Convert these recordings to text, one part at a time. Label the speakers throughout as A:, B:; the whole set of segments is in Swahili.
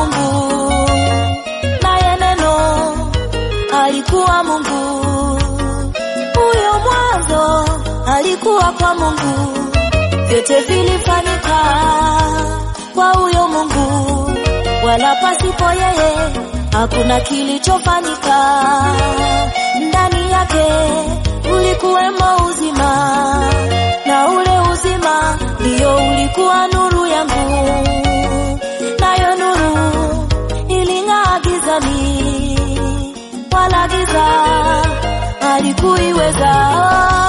A: Mungu, naye neno alikuwa Mungu. Huyo mwanzo alikuwa kwa Mungu, vyote vilifanyika kwa huyo Mungu, wala pasipo yeye hakuna kilichofanyika. Ndani yake ulikuwemo uzima, na ule uzima ndiyo ulikuwa nuru yangu, nayo nuru iling'aa gizani, wala giza halikuiweza.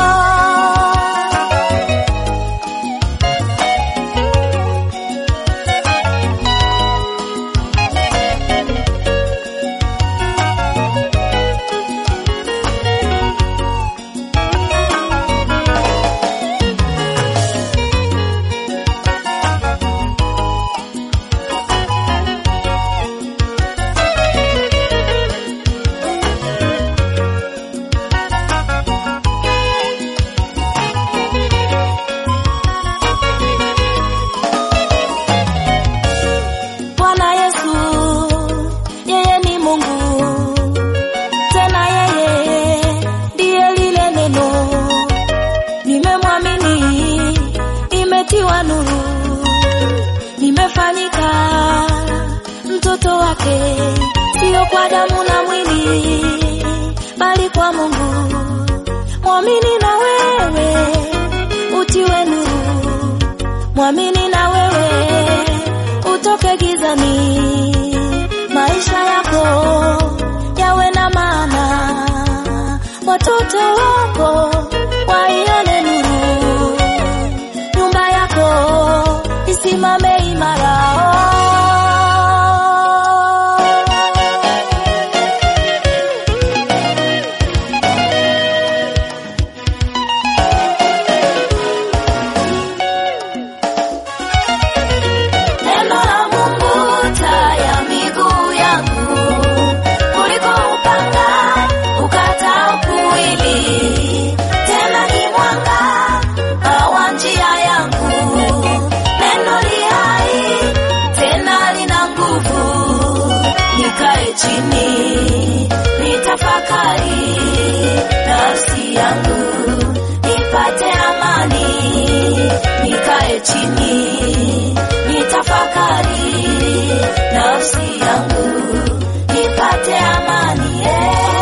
A: Bwana Yesu, yeye ni Mungu, tena yeye ndiye lile neno. Nimemwamini, imetiwa nuru, nimefanyika mtoto wake, sio kwa damu na mwili, bali kwa Mungu. Mwamini na wewe utiwe nuru, mwamini na wewe utoke gizani, maisha yako yawe na maana, watoto wako waione nuru, nyumba yako isimame imara. Neno la Mungu taa ya miguu yangu, kuliko upanga ukatao kuwili, tena ni mwanga wa njia yangu. Neno li hai tena lina nguvu, nikae chini nitafakari nafsi yangu nipate amani, nikae chini nitafakari nafsi yangu nipate amani yeah.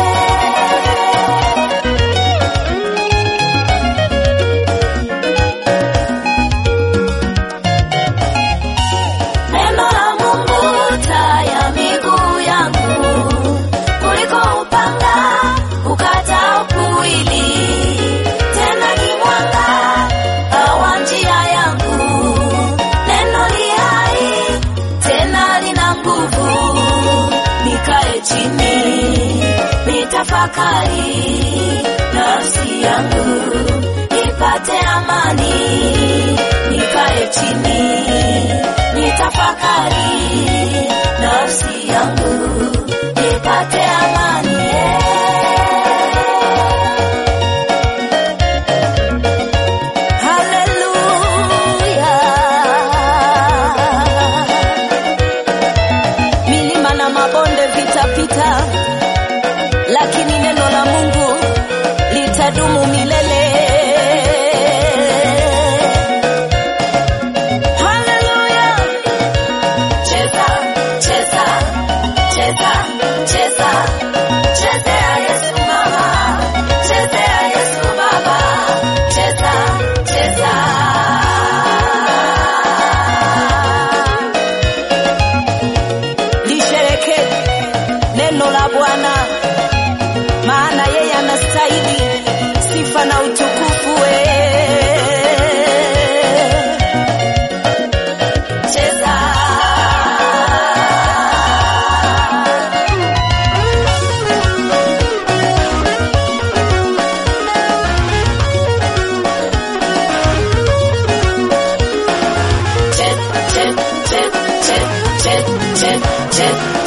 A: Neno la Mungu taa ya miguu yangu, kuliko upanga ukatao kuwili, tena ni mwanga wa njia yangu. Neno li hai tena lina nguvu, nikae chini nitafakari nafsi yangu nipate amani, nikae chini nitafakari nafsi yangu nipate amani yeah. Haleluya. Milima na mabonde vitapita, lakini neno la Mungu litadumu milele. Haleluya. Cheza, cheza, cheza, cheza, chezea Yesu mama, chezea Yesu baba, cheza, cheza. Lisherekee neno la Bwana, maana yeye anastahili sifa na utukufu. we. Cheza. Chet, chet, chet, chet, chet, chet, chet.